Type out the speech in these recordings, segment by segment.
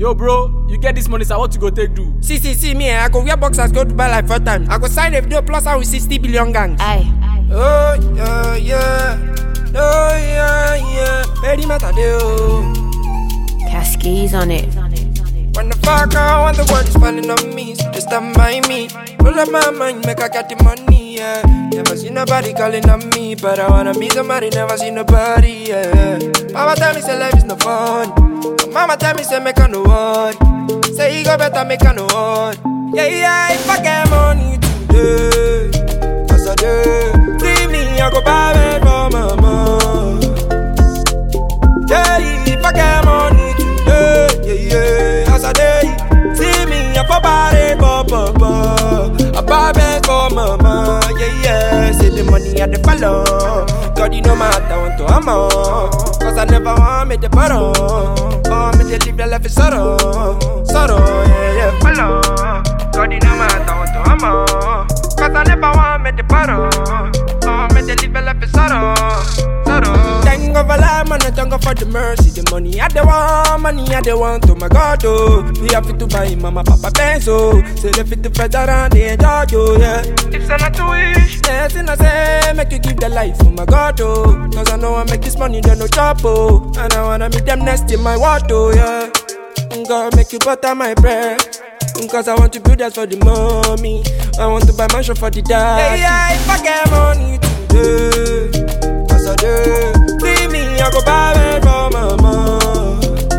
Yo, bro, you get this money, so what you go take do? See, see, see me, eh, I go wear boxers, go to buy like four times. I go sign a video plus I with 60 billion gangs. Aye. Oh, yeah, yeah. Oh, yeah, yeah. Very matter, do. Cascades on it. When the fuck I want the world is falling on me, so they stand by me. Pull up my mind, make I get the money, yeah. Never see nobody calling on me, but I wanna be somebody, never see nobody, yeah. Mama tell me say life is no fun. Mama tell me say make I no one. Say you go better make I no one. Yeah, yeah, if I get money today, cause I do. Free me, I go buy it for mama. Yeah, if I get money today, yeah, yeah, as I day. See me, I for body, ba, ba, ba. I buy bed for mama, yeah, yeah. Say the money I the follow. God, you know my heart, I want to hammer. Cause I never want me to borrow. Oh, me to live the life is sorrow. Sorrow, yeah, yeah, follow. God, you know my heart, I want to hammer. Cause I never want me to borrow. Oh, me to live the life is sorrow. Sorrow. Thank God for life, man, and thank God for the mercy. The money I the want, money I the want, oh my God, oh. We have to buy mama, papa, benzo. Say they fit to feather and they enjoy, oh, yeah. If so not to wish, yes, and I say, make you give the life, oh my God, oh. Cause I know I make this money, then no chop, oh. And I wanna meet them next in my water, oh, yeah. God, make you butter my bread. Cause I want to build that for the mommy. I want to buy mansion for the dad. Yeah, yeah, if I get money today, cause I do. Free me, I go buy it for mama.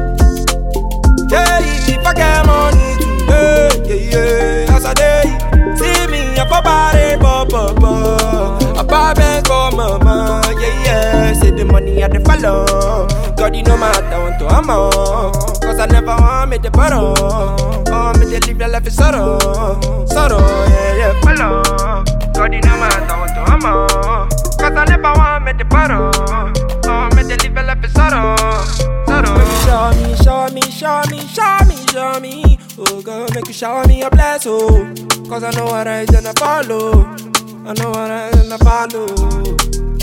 Yeah, if I get money today, yeah, yeah, as I day. See me, I for body, ba, ba, ba. I buy bed for mama, yeah, yeah. Say the money I the follow. God, you know my heart, I want to hammer. Cause I never want me to borrow. Oh, me to live the life is sorrow. Sorrow, yeah, yeah, follow. God, you know my heart, I want to hammer. Cause I never want me to borrow. Oh, me to live the life is sorrow. Sorrow. Make you show me, show me, show me, show me, show me. Oh, God, make you shower me a bless, oh. Cause I know what I and I follow. I know what I and I follow.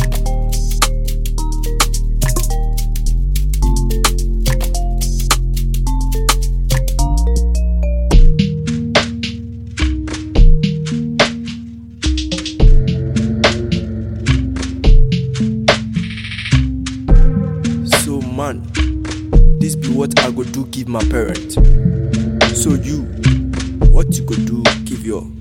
So man, this be what I go do give my parent. So you, what you go do give your